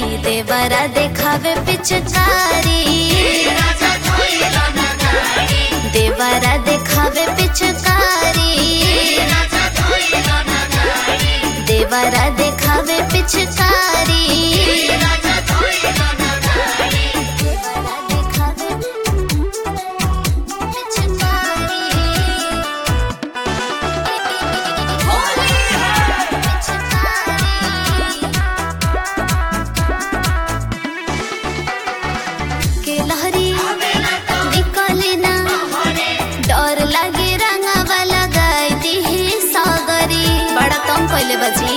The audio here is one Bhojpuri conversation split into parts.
देवरा देखावे पिचकारी देवरा देखावे पिचकारी देवरा देखावे पिचकारी देवरा देखावे के लहरी निकले ना डर लागे रंगावा लगाई दिही सागरी बड़ा कम पहले बची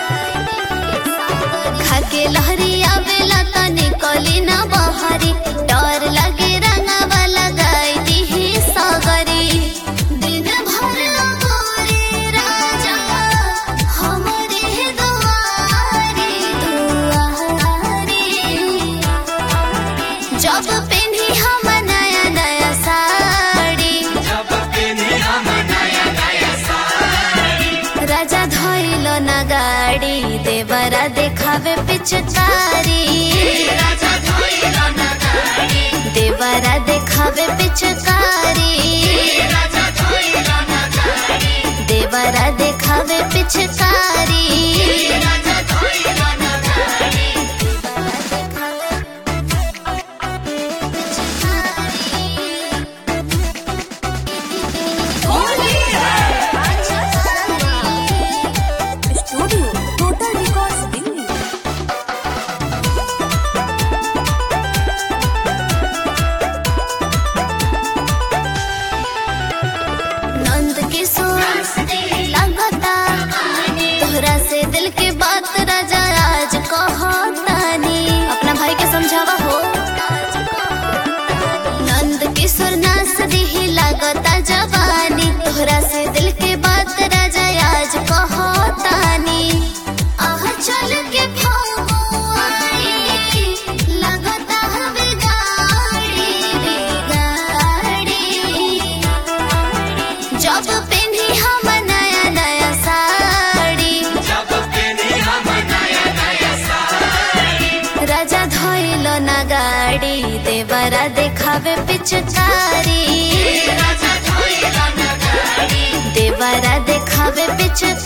खाके लहरी आवेला त निकली ना बहरी डर लागे रंगावा लगाई दिही सागरी दिन भर गोरे राजा हमरे दुआरे दुआरे जब पेन्ही हम नया नया साड़ी राजा धोइल न गाड़ी देवरा देखावे पिचकारी देवरा देखावे पिचकारी देवरा देखावे पिचकारी studio total records Delhi Nand Kishore लगता तोहरा से दिल के बात राजा आज कहतानी अपना भाई के समझावा हो नंद किशोर नास दिही लगता जवानी तोहरा से दिल के बात राजा आज कहतानी आह चल के फगुआई लगता हवे गाड़ी गाड़ी जब पेन्ही हम नया नया साड़ी राजा धोइल न गाड़ी देवरा देखावे पिचकारी देवरा देखावे पिचकारी